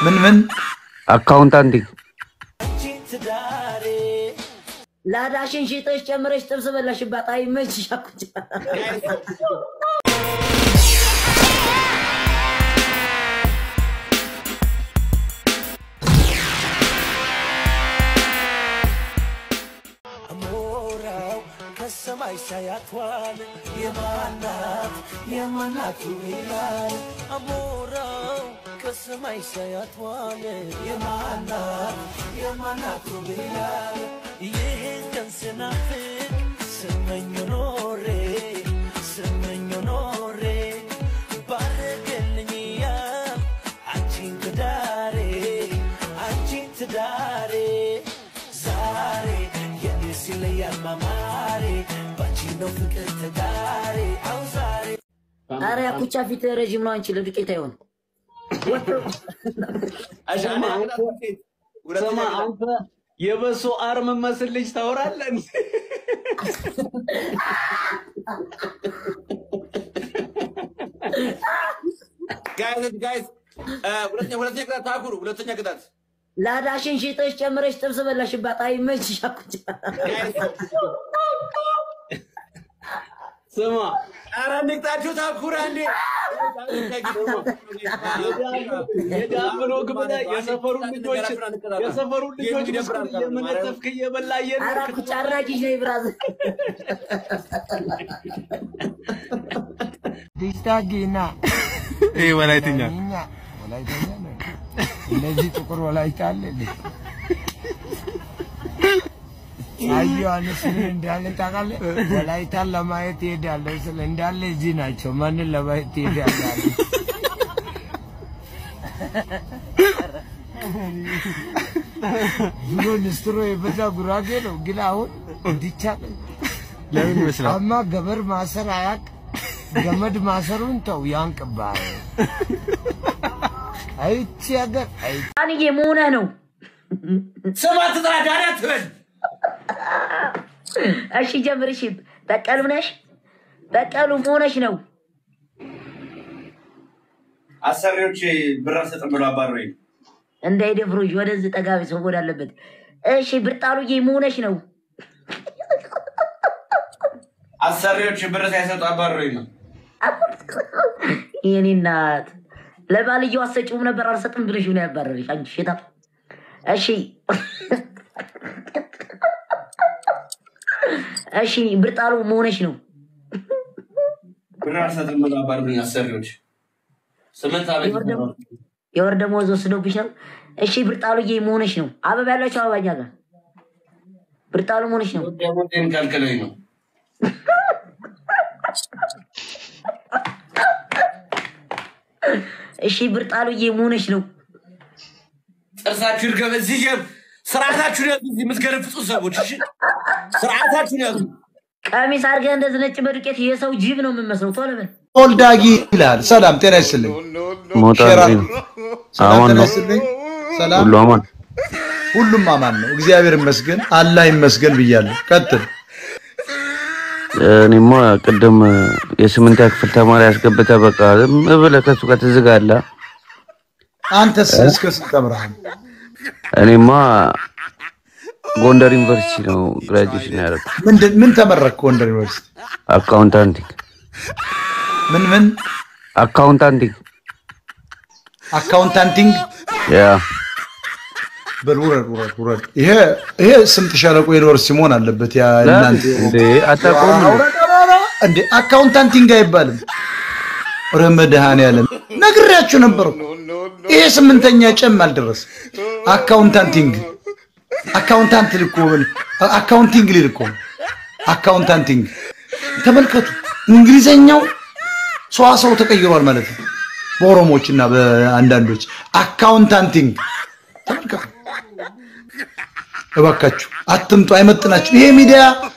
ምን ምን አካውንታንቲንግ ላዳሽን ሽጠሽ ጨምረሽ ጥብስ በላሽባት። አይ መች ሻኩቻ አሞራው ከሰማይ ሳያቷል የማናት የማናቱ ይላል አሞራው ከሰማይ ሳያቷል የማናት የማናቱ ይላል ይህን ቀን ስናፍቅ ስመኝ ኖሬ ስመኝ ኖሬ ባረገልኝ ያ አንቺን ትዳሬ አንቺን ትዳሬ ዛሬ የኔ ሲለያል ማማሬ ባንቺ ነው ፍቅር ተጋሬ አው ዛሬ አረ ያኩቻ ፊት ረዥም ነው። አንቺ ለዱቄት አይሆን ስማ አንተ የበሶ አርም መስል ልጅ ታወራለህ እንዴ? ጋይስ ጋይስ ሁለተኛ ሁለተኛ ቅጣት ታኩሩ ሁለተኛ ቅጣት ላዳሽን ሽጠሽ ጨምረሽ ጥብስ በላሽባት። አይ መች ሻኩቻ ስማ ኧረ ንቅጣችሁ ታኩራ እንዴ የዳምኖ ግብዳ የሰፈሩን ልጆች የሰፈሩን ልጆች ምስኩን እየመነጠፍክ እየበላ አረ እየኖርክ ኩቻ አራጊሽ ነኝ ብራዘር። ዲስታጊና ይሄ ወላይትኛ እኛ ወላይተኛ ነው። እነዚህ ጥቁር ወላይታ አለ እንዴ? አዩ ዮሐንስ ምን እንዳለ ታውቃለህ? ወላይታን ለማየት ትሄዳለህ ስለ እንዳለ እዚህ ናቸው። ማንን ለማየት ትሄዳለህ? አለ። ድሮ ንስትሮ የበዛ ጉራጌ ነው፣ ግን አሁን እንዲቻለ ለምን ይመስላል? አማ ገበር ማሰር አያቅ ገመድ ማሰሩን ተው ያንቅብሃል። አይቺ ሀገር አይ አንዬ መሆንህ ነው። ስማ ትጥራ ዳሪ አትበል እሺ ጀምር። እሺ በቀሉ ነሽ፣ በቀሉ መሆነሽ ነው። አሰሪዎች ብር አልሰጥም ብሎ አባረረኝ እንዳይደፍሩሽ ወደዚህ ጠጋቢ ሰው ወደ አለበት። እሺ ብርጣሉዬ መሆነሽ ነው። አሰሪዎች ብር ሳይሰጡ አባረረኝ ነው የኔ እናት ለባልየው አሰጪውም ነበር አልሰጥም ብለሽ ነው ያባረረሽ። አንቺ ሽታ። እሺ እሺ ብርጣሉ መሆነሽ ነው። ብር አልሰጥም ብሎ አባረረኝ አሰሪዎች ስምንት ዓመት የወር ደሞ- የወር ደመወዝ ወስዶብሽ ነው። እሺ ብርጣሉዬ መሆነሽ ነው። አበባ ያላቸው አበባኛ ጋር ብርጣሉ መሆነሽ ነው። ደሞዜን ከልክለኝ ነው እሺ ብርጣሉዬ መሆነሽ ነው። ጥርሳችሁ ይርገበ እዚህ ጀብ ስርዓታችሁን ያዙ እዚህ የምትገለፍጹ ሰዎች እሺ ስርዓታችሁን ያዙ ቀሚስ አድርገህ እንደዚህ ነጭ በዱቄት የሰው ጅብ ነው የምመስለው። ቶሎ በል ቶልዳጊ ይላል። ሰላም ጤና ይስጥልኝ። ሞጣ ሼራ እንዴት ነው? ሰላም አማን ጤና ነው? ይስጥልኝ። ሰላም ሁሉ አማን ሁሉም አማን ነው። እግዚአብሔር ይመስገን፣ አላህ ይመስገን ብያለሁ። ቀጥል። እኔማ ቅድም የስምንተኛ ክፍል ተማሪ አስገብተህ በቃ ዝም ብለህ ከሱ ጋር ትዝጋለህ። አንተስ እስከ ስንት ተምረሃል? እኔማ ጎንደር ዩኒቨርሲቲ ነው ግራጁዌሽን ያደረኩት ምንድን ምን ተመረክ? ጎንደር ዩኒቨርሲቲ አካውንታንቲንግ ምን ምን አካውንታንቲንግ አካውንታንቲንግ ያ በል ውረድ ውረድ ውረድ። ይሄ ይሄ ስምጥ ሸለቆ ዩኒቨርሲቲ መሆን አለበት። ያ እናንተ እንዴ አታውቀውም እንዴ? ውረድ፣ ኧረ እንዴ አካውንታንቲንግ አይባልም። ኧረ መድኃኒዓለም ነግሬያችሁ ነበር እኮ። ይሄ ስምንተኛ ጨም አልደረስ አካውንታንቲንግ አካውንታንት ልኮ አካውንቲንግ ሊል እኮ ነው። አካውንታንቲንግ ተመልከቱ። እንግሊዘኛው ሰዋሰው ተቀይሯል ማለት ነው። በኦሮሞዎች እና በአንዳንዶች አካውንታንቲንግ ተመልከቱ። እባካችሁ አትምጡ፣ አይመጥናችሁ። ይሄ ሚዲያ